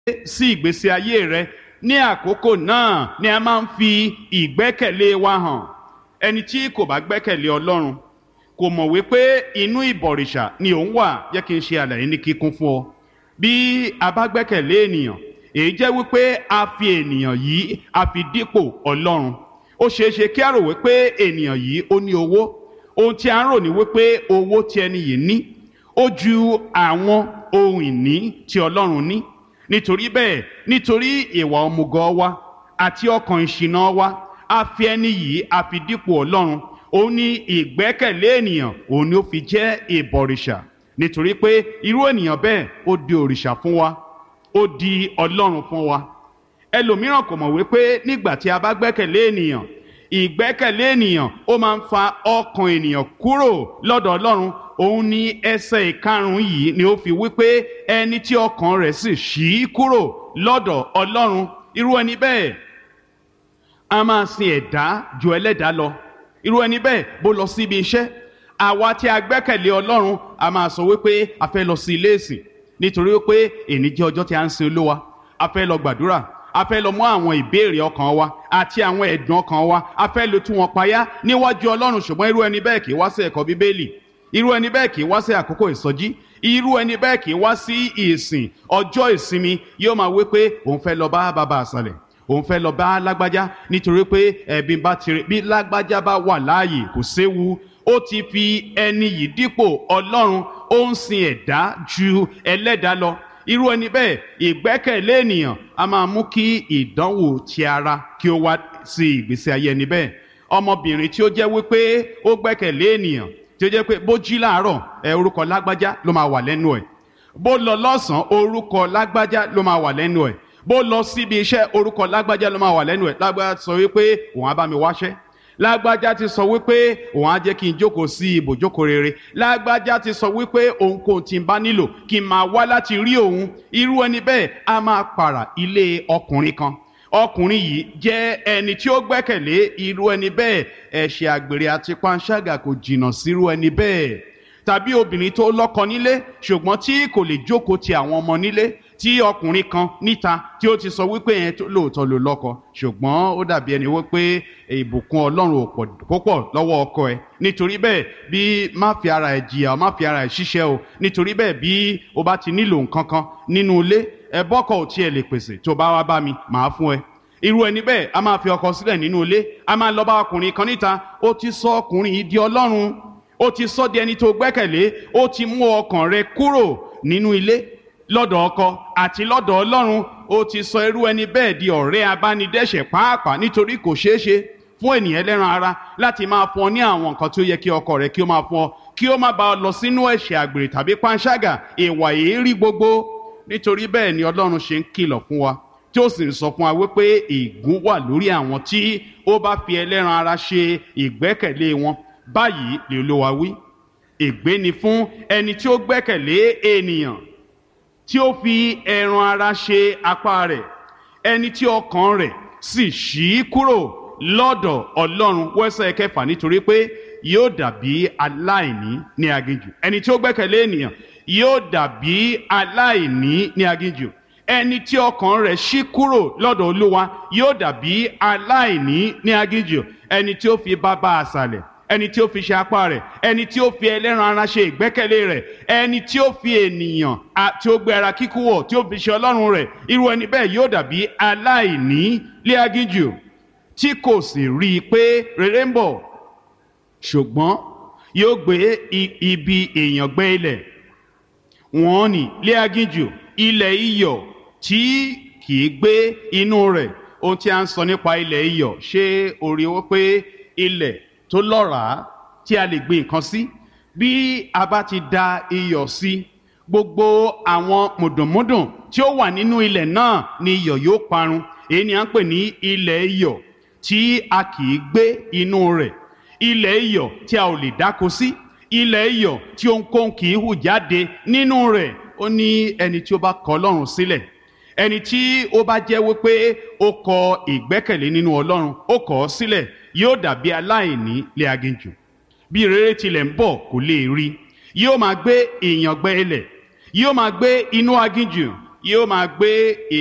sí ìgbésí ayé rẹ ní àkókò náà ni a máa ń fi ìgbẹ́kẹ̀lé wa hàn ẹni tí kò bá gbẹ́kẹ̀lé ọlọ́run kò mọ̀ wípé inú ìbọ̀rìṣà ni òun wà jẹ́ kí n ṣe àlàyé ní kíkún fún ọ bí a bá gbẹ́kẹ̀lé ènìyàn èyí jẹ́ wípé a fi ènìyàn yìí a fi dípò ọlọ́run ó ṣeé ṣe kí a rò wípé ènìyàn yìí ó ní owó ohun tí a ń rò ní wípé owó tí ẹni yìí ní ó ju àwọn ohun ìní tí ọlọ́run ní nítorí bẹ́ẹ̀ nítorí ìwà ọmùgọ̀ wa àti ọkàn ìṣìnà wa a fi ẹni yìí a fi dípò ọlọ́run òun ní ìgbẹ́kẹ̀lé ènìyàn òun ni ó fi jẹ́ ìbọ̀rìṣà nítorí pé irú ènìyàn bẹ́ẹ̀ ó di òrìṣà fún wa ó di ọlọ́run fún wa ẹlòmíràn kò mọ̀ wípé nígbà tí a bá gbẹ́kẹ̀lé ènìyàn ìgbẹ́kẹ̀lé ènìyàn ó máa ń fa ọkàn ènìyàn kúrò lọ́dọ̀ ọlọ́run òun ní ẹsẹ̀ ìkarùn-ún yìí ni ó fi wípé ẹni tí ọkàn rẹ̀ sì ṣí kúrò lọ́dọ̀ ọlọ́run irú ẹni bẹ́ẹ̀ a máa sin ẹ̀dá ju ẹlẹ́dàá lọ irú ẹni bẹ́ẹ̀ bó lọ sí ibi iṣẹ́ àwa tí a gbẹ́kẹ̀lé ọlọ́run a máa sọ wípé a fẹ́ lọ sí ilé ìsìn nítorí wípé èní jẹ́ ọjọ́ tí a ń sin olúwa a fẹ́ lọ gbàdúrà a fẹ́ lọ mú àwọn ìbéèrè ọkàn wa àti àwọn ẹ̀dùn ọkàn wa a fẹ́ lọ tú wọn payá níwájú ọlọ́run ṣùgbọ́n irú ẹni bẹ́ẹ̀ kì í wá sí ẹ̀kọ́ bíbélì irú ẹni bẹ́ẹ̀ kì í wá sí àkókò ìsọjí irú ẹni bẹ́ẹ̀ kì í wá sí ìsìn ọjọ́ ìsinmi yóò máa wí pé òun fẹ́ lọ bá bàbá àṣàlẹ̀ òun fẹ́ lọ bá lágbájá nítorí pé ẹ̀bí bá tirẹ̀ bí lágbájá bá wà láàyè kò séwu ó ti fi ẹni yìí dípò ọlọ́run ó ń sin ẹ̀dá ju ẹlẹ́dàá lọ irú ẹni bẹ́ẹ̀ ìgbẹ́kẹ̀lé ènìyàn a máa mú kí ìdánwò ti ara kí ó wá sí ìgbésí ayé ẹni bẹ́ẹ̀ ọmọbìnrin tí ó jẹ́ wípé ó gbẹ́kẹ̀lé ènìyàn tí ó jẹ́ pé bó jí láàárọ̀ ẹ orúkọ lágbájá ló máa wà lẹ́nu ẹ̀ bó lọ lọ́sàn-án orúkọ lágbájá ló máa wà lẹ́nu ẹ̀ bó lọ síbi iṣẹ́ orúkọ lágbájá ló máa wà lẹ́nu ẹ̀ lágbájá sọ wípé òun á bá mi wáṣẹ́ lágbájá ti sọ wípé òun á jẹ́ kí n jókòó sí ibòjókòó rere lágbájá ti sọ wípé òun kò tí ń bá nílò kí n máa wá láti rí òun irú ẹni bẹ́ẹ̀ á máa pààrà ilé ọkùnrin kan ọkùnrin yìí jẹ́ ẹni tí ó gbẹ́kẹ̀lé irú ẹni bẹ́ẹ̀ ẹ̀ṣẹ̀ àgbèrè àti panṣágà kò jìnnà sírú ẹni bẹ́ẹ̀ tàbí obìnrin tó lọ́kọ nílé ṣùgbọ́n tí kò lè jókòó ti àwọn ọmọ nílé tí ọkùnrin kan níta tí ó ti sọ wípé yẹn lóòótọ́ ló lọ́kọ ṣùgbọ́n ó dàbí ẹni wípé ìbùkún ọlọ́run ò púpọ̀ lọ́wọ́ ọkọ ẹ̀ nítorí bẹ́ẹ̀ bí má fi ara ẹ̀ jìyà má fi ara ẹ̀ ṣiṣẹ́ o nítorí bẹ́ẹ̀ bí o bá ti nílò nǹkan kan nínú ilé ẹ bọ́kọ̀ ò tiẹ̀ lè pèsè tó bá wá bá mi màá fún ẹ irú ẹni bẹ́ẹ̀ a máa fi ọkọ sílẹ̀ nínú ilé a máa lọ bá ọkùnrin kan níta ó ti sọ ọkùnrin yìí di ọlọ́run ó ti sọ di ẹni tó gbẹ́kẹ̀lé ó ti mú ọkàn rẹ kúrò nínú ilé lọ́dọ̀ ọkọ àti lọ́dọ̀ ọlọ́run ó ti sọ irú ẹni bẹ́ẹ̀ di ọ̀rẹ́ abánidẹ́ṣẹ̀ pàápàá nítorí kò ṣeé ṣe fún ènìyàn ẹlẹ́ran ara láti máa fún ọ ní àwọn nǹkan tí ó yẹ kí ọkọ rẹ kí ó máa fún ọ kí ó má bá ọ lọ sínú ẹ̀ṣẹ̀ àgbèrè tàbí panṣágà ìwà èérí gbogbo nítorí bẹ́ẹ̀ ni ọlọ́run ṣe ń kìlọ̀ fún wa tí ó sì ń sọ fún wa wípé ègún wà lórí àwọn tí ó bá fi ẹlẹ́ran ara ṣe ìgbẹ́kẹ̀lé wọn báyìí lè olúwa wí ègbé ni fún ẹni tí ó gbẹ́kẹ̀lé ènìyàn tí ó fi ẹran ara ṣe apá rẹ̀ ẹni tí ọkàn rẹ̀ sì ṣí kúrò lọ́dọ̀ ọlọ́run wẹ́sẹ̀ kẹfà nítorí pé yóò dàbí aláìní ní aginjù ẹni tí ó gbẹ́kẹ̀lé ènìyàn yóò dàbí aláìní ní aginjù ẹni tí ọkàn rẹ̀ ṣí kúrò lọ́dọ̀ olúwa yóò dàbí aláìní ní aginjù ẹni tí ó fi bàbá àṣàlẹ̀ ẹni tí ó fi ṣe apá rẹ̀ ẹni tí ó fi ẹlẹ́ran ara ṣe ìgbẹ́kẹ̀lé rẹ̀ ẹni tí ó fi ènìyàn tí ó gbé ara kíkú wọ̀ tí ó fi ṣe ọlọ́run rẹ̀ irú ẹni bẹ́ẹ̀ yóò dàbí aláìní lé aginjù tí kò sì rí i pé rere ń bọ̀ ṣùgbọ́n yóò gbé ibi èèyàn gbé ilẹ̀ wọ́n ní lé aginjù ilẹ̀ iyọ̀ tí kì í gbé inú rẹ̀ ohun tí a ń sọ nípa ilẹ̀ iyọ̀ ṣé orí wọ́n pé ilẹ̀ tó lọ́ràá tí a lè gbin nǹkan sí bí a bá ti da iyọ̀ sí gbogbo àwọn mùdùnmúdùn tí ó wà nínú ilẹ̀ náà ni iyọ̀ yóò parun èyí ni à ń pè ní ilẹ̀ iyọ̀ tí a kì í gbé inú rẹ̀ ilẹ̀ iyọ̀ tí a ò lè dáko sí ilẹ̀ iyọ̀ tí ohunkóhun kì í hù jáde nínú rẹ̀ ó ní ẹni tí ó bá kọ̀ Ọlọ́run sílẹ̀ ẹni tí ó bá jẹ́ wípé ó kọ ìgbẹ́kẹ̀lé nínú Ọlọ́run ó kọ̀ ọ́ sílẹ̀ yóò dàbí aláìní lé aginjù bí rere tilẹ̀ ń bọ̀ kò lè rí yóò máa gbé ìyàngbẹ́ ilẹ̀ yóò máa gbé inú aginjù yóò máa gbé